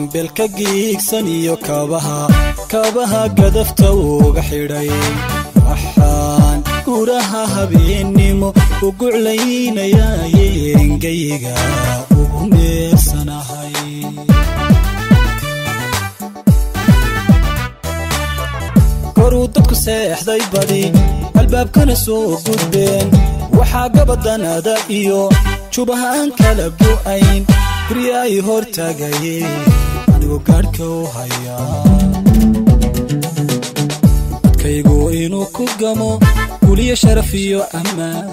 belka giigsan iyo kaabaha kaabaha gadafta uga xidhay waxaan guraha habeennimo u guclaynayaye engayga ugu meersanahay koruu dadku seexday badi albaabkana soo gudbeen waxaa gabadanada iyo jubahaan kala go'ayn gurya ay hor taagaye anigu gaadhka u hayaa dadkaygu inuu ku gamo guliyo sharaf iyo ammaan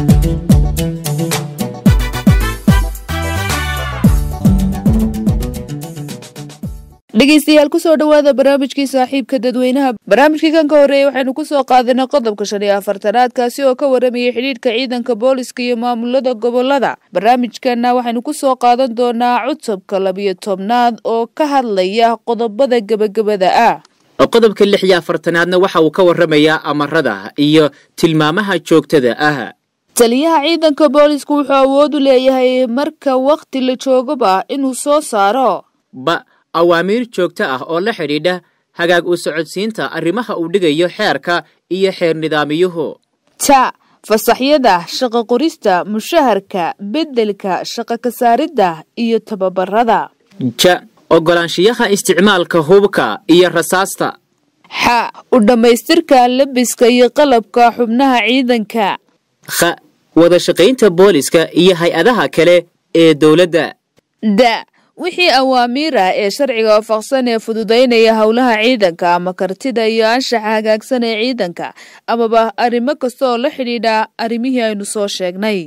dhegeystayaal kusoo dhowaada barnaamijkii saaxiibka dadweynaha barnaamijkii kan ka horreeyey waxaynu kusoo qaadanay qodobka shan iyo afartanaad kaasi oo ka waramayay xidhiidhka ciidanka booliska iyo maamulada gobolada barnaamijkana waxaynu kusoo qaadan doonaa cutubka labiyo tobnaad oo ka hadlaya qodobada gebagabada ah qodobka lix iyo afartanaadna waxa uu ka warramayaa amarada iyo tilmaamaha joogtada ah taliyaha ciidanka booliska wuxuu awood u leeyahay marka wakhti la joogoba inuu soo saaro ba awaamiir joogto ah oo la xidhiidha hagaag u socodsiinta arrimaha uu dhigayo xeerka iyo xeer nidaamiyuhu ta fasaxyada shaqo qorista mushaharka beddelka shaqo kasaaridda iyo tababarada ja ogolaanshiyaha isticmaalka hubka iyo rasaasta xa u dhammaystirka labiska iyo qalabka xubnaha ciidanka kha wada shaqaynta booliska iyo hay-adaha kale ee dowladda da wixii awaamiir ah ee sharciga waafaqsan ee fududaynaya howlaha ciidanka ama kartida iyo anshaxa hagaagsan ee ciidanka amaba arrimo kasta oo la xidhiidha arrimihii aynu soo sheegnay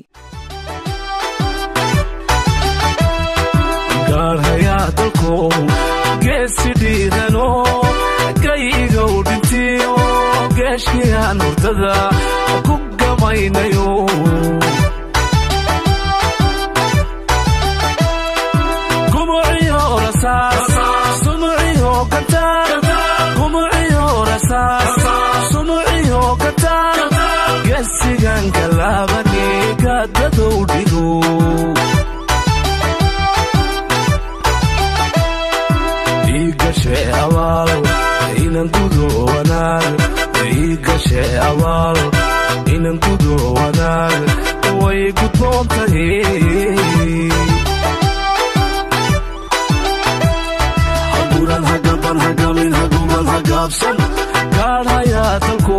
gaarhayaa dalkow geesi dhiidano gayigow dhintiyo geeshiyaan hurdada ku gamaynayo gesigan galaabani gaadadow dhigo iigashe abaal inan gudo wanaag iigashe abaal inan gudo wanaag way gudboon tahay haguran hagaban hagamin haguman hagaabsan gaadhayaa dalku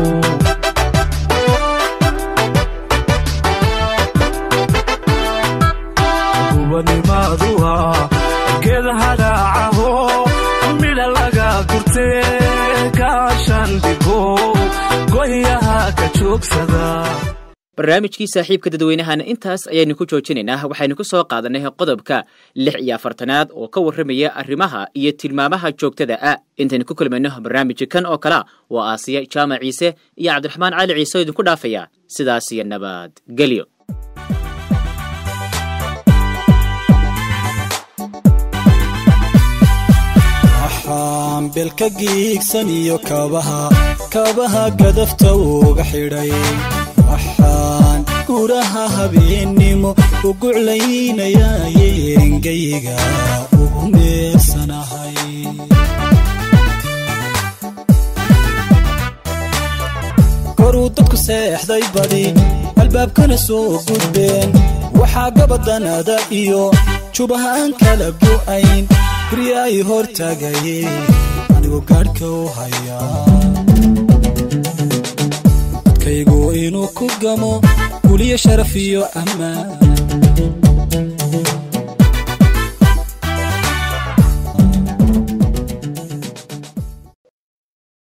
gubanimaadua geed hadhaacaho midha laga gurte gaashandhigo goyaha ka joogsada barnaamijkii saaxiibka dadweynahana intaas ayaynu ku joojinaynaa waxaynu ku soo qaadanay qodobka lix iyo afartanaad oo ka warramaya arrimaha iyo tilmaamaha joogtada ah intaynu ku kulmayno barnaamijka kan oo kalea waa aasiya jaamac ciise iyo cabdiraxmaan cali ciise oo idinku dhaafaya sidaas iyo nabad gelyo waxaan belka giigsan iyo kaabaha kaabaha gadafta uga xidhay waxaan guraha habeennimo u guclaynayaye engayga ugu meersanahay koruu dadku seexday badi albaabkana soo gudbeen waxaa gabadanada iyo jubahaan kala go'ayn gurya ay hor taagaye anigu gaadhka u hayaa dadkaygu inuu ku gamo guliyo sharaf iyo ammaan